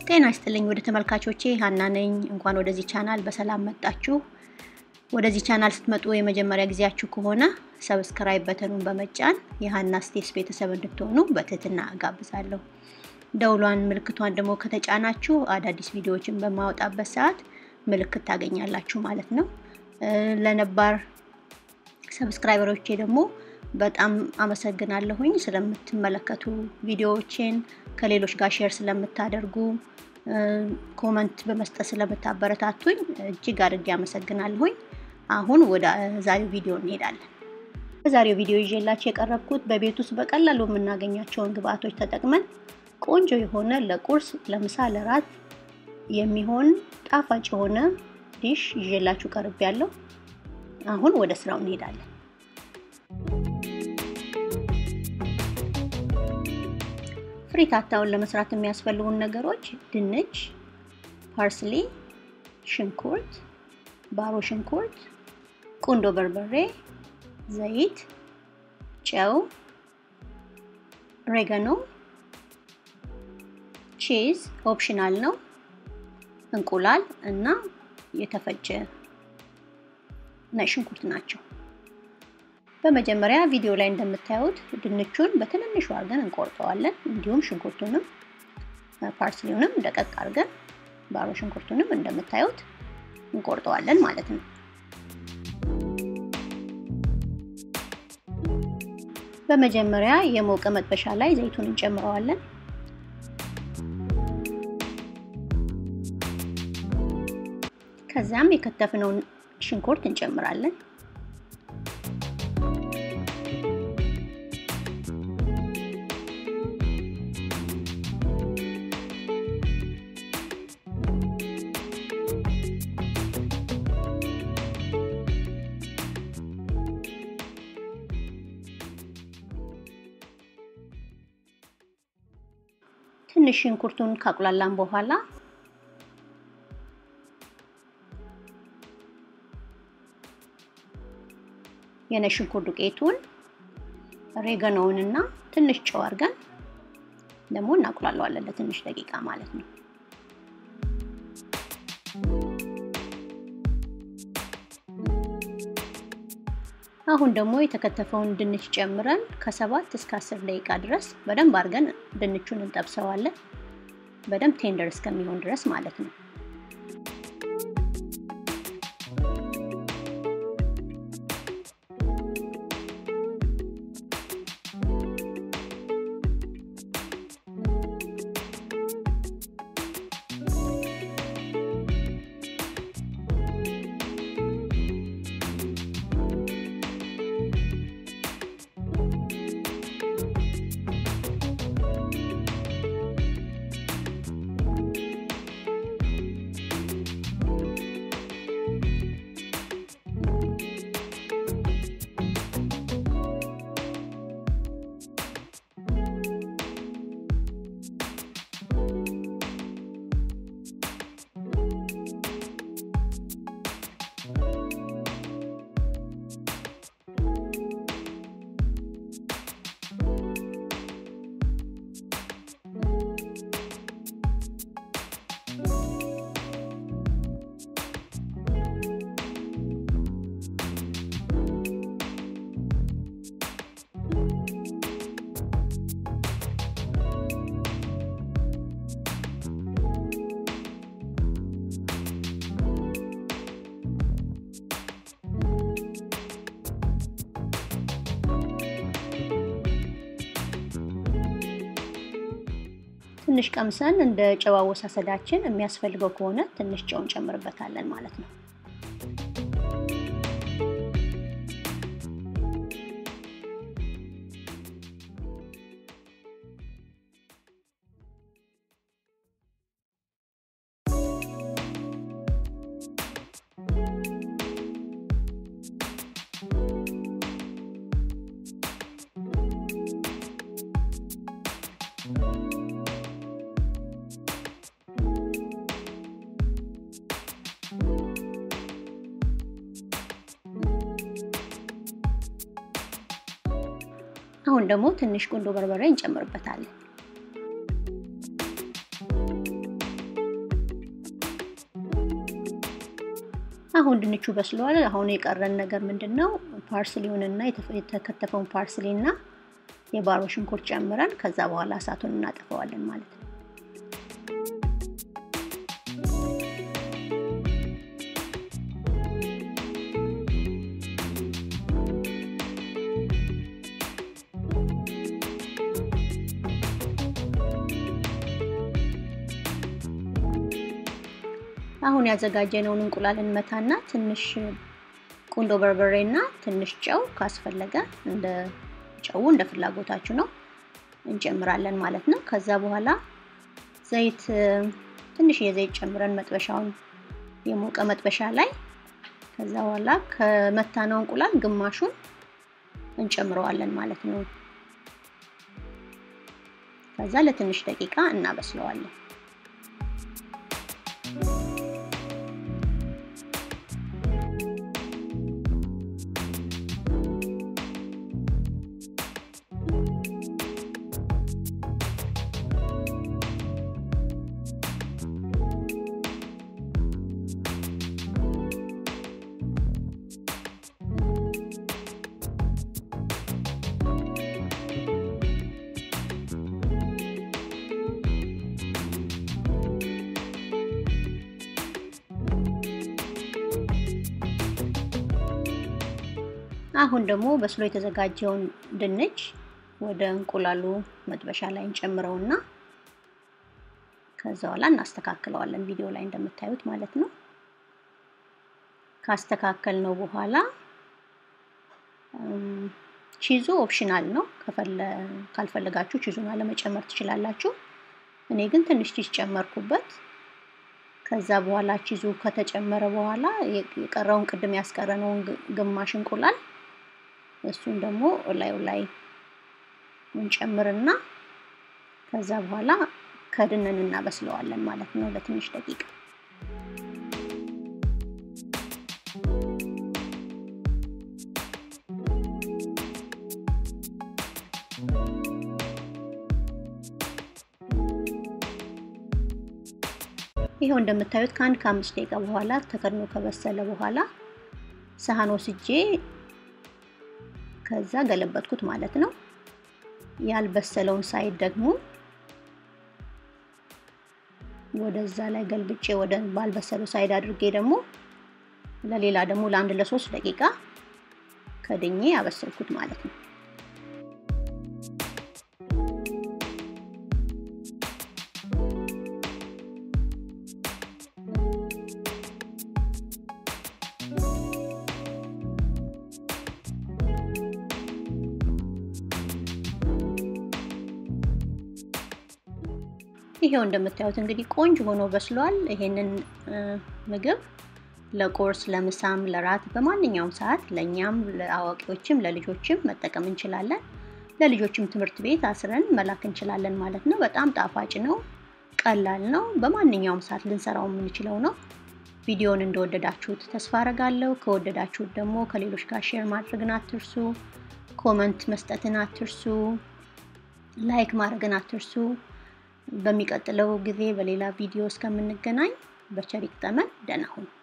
ጤና ይስጥልኝ ወደ ተመልካቾቼ ሀና ነኝ። እንኳን ወደዚህ ቻናል በሰላም መጣችሁ። ወደዚህ ቻናል ስትመጡ የመጀመሪያ ጊዜያችሁ ከሆነ ሰብስክራይብ በተኑን በመጫን የሀና ስቴስ ቤተሰብ እንድትሆኑ በትህትና እጋብዛለሁ። ደውሏን ምልክቷን ደግሞ ከተጫናችሁ አዳዲስ ቪዲዮዎችን በማወጣበት ሰዓት ምልክት ታገኛላችሁ ማለት ነው። ለነባር ሰብስክራይበሮቼ ደግሞ በጣም አመሰግናለሁኝ ስለምትመለከቱ ቪዲዮዎችን ከሌሎች ጋር ሼር ስለምታደርጉ ኮመንት በመስጠት ስለምታበረታቱኝ እጅግ አድርጌ አመሰግናለሁኝ። አሁን ወደ ዛሬው ቪዲዮ እንሄዳለን። በዛሬው ቪዲዮ ይዤላችሁ የቀረብኩት በቤት ውስጥ በቀላሉ የምናገኛቸውን ግብአቶች ተጠቅመን ቆንጆ የሆነ ለቁርስ፣ ለምሳ፣ ለራት የሚሆን ጣፋጭ የሆነ ዲሽ ይዤላችሁ ቀርብ ያለው። አሁን ወደ ስራው እንሄዳለን። ፍሪታታውን ለመስራት የሚያስፈልጉን ነገሮች ድንች፣ ፓርስሊ፣ ሽንኩርት፣ ባሮ ሽንኩርት፣ ቁንዶ በርበሬ፣ ዘይት፣ ጨው፣ ሬገኖ፣ ቺዝ ኦፕሽናል ነው፣ እንቁላል እና የተፈጨ ነጭ ሽንኩርት ናቸው። በመጀመሪያ ቪዲዮ ላይ እንደምታዩት ድንቹን በትንንሹ አድርገን እንቆርጠዋለን። እንዲሁም ሽንኩርቱንም ፓርስሊውንም ደቀቅ አድርገን ባሮ ሽንኩርቱንም እንደምታዩት እንቆርጠዋለን ማለት ነው። በመጀመሪያ የሞቀ መጥበሻ ላይ ዘይቱን እንጨምረዋለን። ከዚያም የከተፍነውን ሽንኩርት እንጨምራለን። ትንሽ ሽንኩርቱን ካቁላላን በኋላ የነጭ ሽንኩርት ዱቄቱን ሬገኖውንና ትንሽ ጨው አድርገን ደግሞ እናቁላለዋለን ለትንሽ ደቂቃ ማለት ነው። አሁን ደግሞ የተከተፈውን ድንች ጨምረን ከሰባት እስከ አስር ደቂቃ ድረስ በደንብ አድርገን ድንቹን እንጠብሰዋለን። በደንብ ቴንደር እስከሚሆን ድረስ ማለት ነው። ትንሽ ቀምሰን እንደ ጨው አወሳሰዳችን የሚያስፈልገው ከሆነ ትንሽ ጨው እንጨምርበታለን ማለት ነው። አሁን ደግሞ ትንሽ ቁንዶ በርበሬ እንጨምርበታለን። አሁን ድንቹ በስለዋል። አሁን የቀረን ነገር ምንድን ነው? ፓርስሊውንና የተከተፈውን ፓርስሊና የባሮ ሽንኩርት ጨምረን ከዛ በኋላ እሳቱን እናጠፈዋለን ማለት ነው። አሁን ያዘጋጀነውን እንቁላል እንመታና ትንሽ ቁንዶ በርበሬና ትንሽ ጨው ካስፈለገ እንደ ጨው እንደ ፍላጎታችሁ ነው እንጨምራለን ማለት ነው። ከዛ በኋላ ዘይት ትንሽ የዘይት ጨምረን መጥበሻውን የሞቀ መጥበሻ ላይ ከዛ በኋላ ከመታነው እንቁላል ግማሹን እንጨምረዋለን ማለት ነው። ከዛ ለትንሽ ደቂቃ እናበስለዋለን። አሁን ደግሞ በስሎ የተዘጋጀውን ድንች ወደ እንቁላሉ መጥበሻ ላይ እንጨምረውና ከዛ በኋላ እናስተካክለዋለን። ቪዲዮ ላይ እንደምታዩት ማለት ነው። ካስተካከል ነው በኋላ ቺዙ ኦፕሽናል ነው። ካልፈለጋችሁ ቺዙን አለመጨመር ትችላላችሁ። እኔ ግን ትንሽ ቺዝ ጨመርኩበት። ከዛ በኋላ ቺዙ ከተጨመረ በኋላ የቀረውን ቅድም ያስቀረነውን ግማሽ እንቁላል እሱን ደግሞ ላዩ ላይ እንጨምርና ከዛ በኋላ ከድነን እናበስለዋለን ማለት ነው ለትንሽ ደቂቃ። ይኸው እንደምታዩት ከአንድ ከአምስት ደቂቃ በኋላ ተከድኖ ከበሰለ በኋላ ሳህን ወስጄ ከዛ ገለበጥኩት ማለት ነው። ያልበሰለውን ሳይድ ደግሞ ወደዛ ላይ ገልብጬ ወደ ባልበሰለው ሳይድ አድርጌ ደግሞ ለሌላ ደግሞ ለአንድ ለሶስት ደቂቃ ከድኜ ያበሰልኩት ማለት ነው። ይሄው እንደምታዩት እንግዲህ ቆንጆ ሆኖ በስሏል። ይሄንን ምግብ ለቁርስ፣ ለምሳም፣ ለራት በማንኛውም ሰዓት ለእኛም ለአዋቂዎችም ለልጆችም መጠቀም እንችላለን። ለልጆችም ትምህርት ቤት አስረን መላክ እንችላለን ማለት ነው። በጣም ጣፋጭ ነው፣ ቀላል ነው። በማንኛውም ሰዓት ልንሰራው የምንችለው ነው። ቪዲዮውን እንደወደዳችሁት ተስፋ አረጋለሁ። ከወደዳችሁት ደግሞ ከሌሎች ጋር ሼር ማድረግን አትርሱ። ኮመንት መስጠትን አትርሱ። ላይክ ማድረግን አትርሱ። በሚቀጥለው ጊዜ በሌላ ቪዲዮ እስከምንገናኝ በቸር ይግጠመን። ደህና ሁኑ።